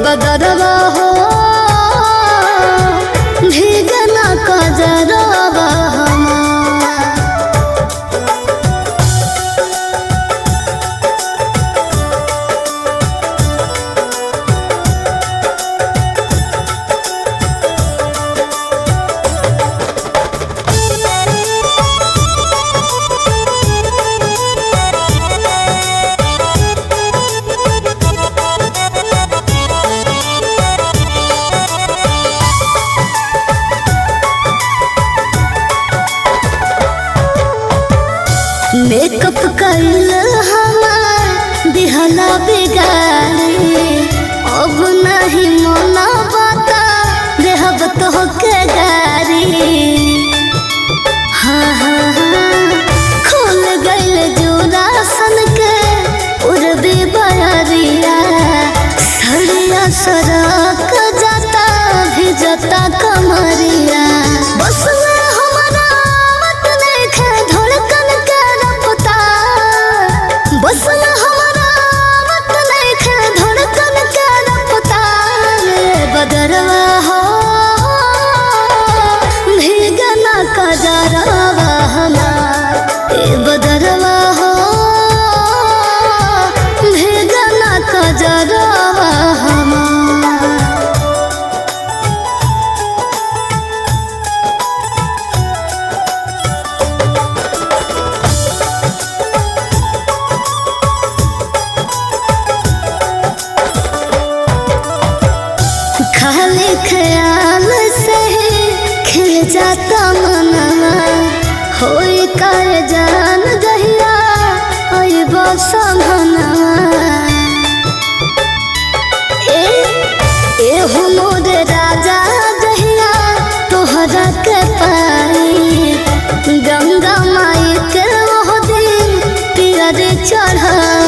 बदरवा हो भीगना कजरवा हमार मेकअप कइल हमार दिहला बिगाड़ी अब नहीं मना बता देहब तो के गारी हाँ हाँ हाँ खुल गइल जोरा सन के उड़बे बरिया सड़िया सड़क जाता भी जाता कमरिया बस में हमारा मत देखे धड़कन के रफ्तार बस में हमारा मत देखे धड़कन के रफ्तार बदरवा हो भीगना कजरवा हमार ए बदरवा हो भीगना कजरवा हमार खाली ख्याल से ही खिल जाता मनवा होई कर जान जहिया होई बसमनवा ए ए हो मोर राजा जहिया तोहरा के पाई गंगा माई के ओह दिन पियर चढ़ा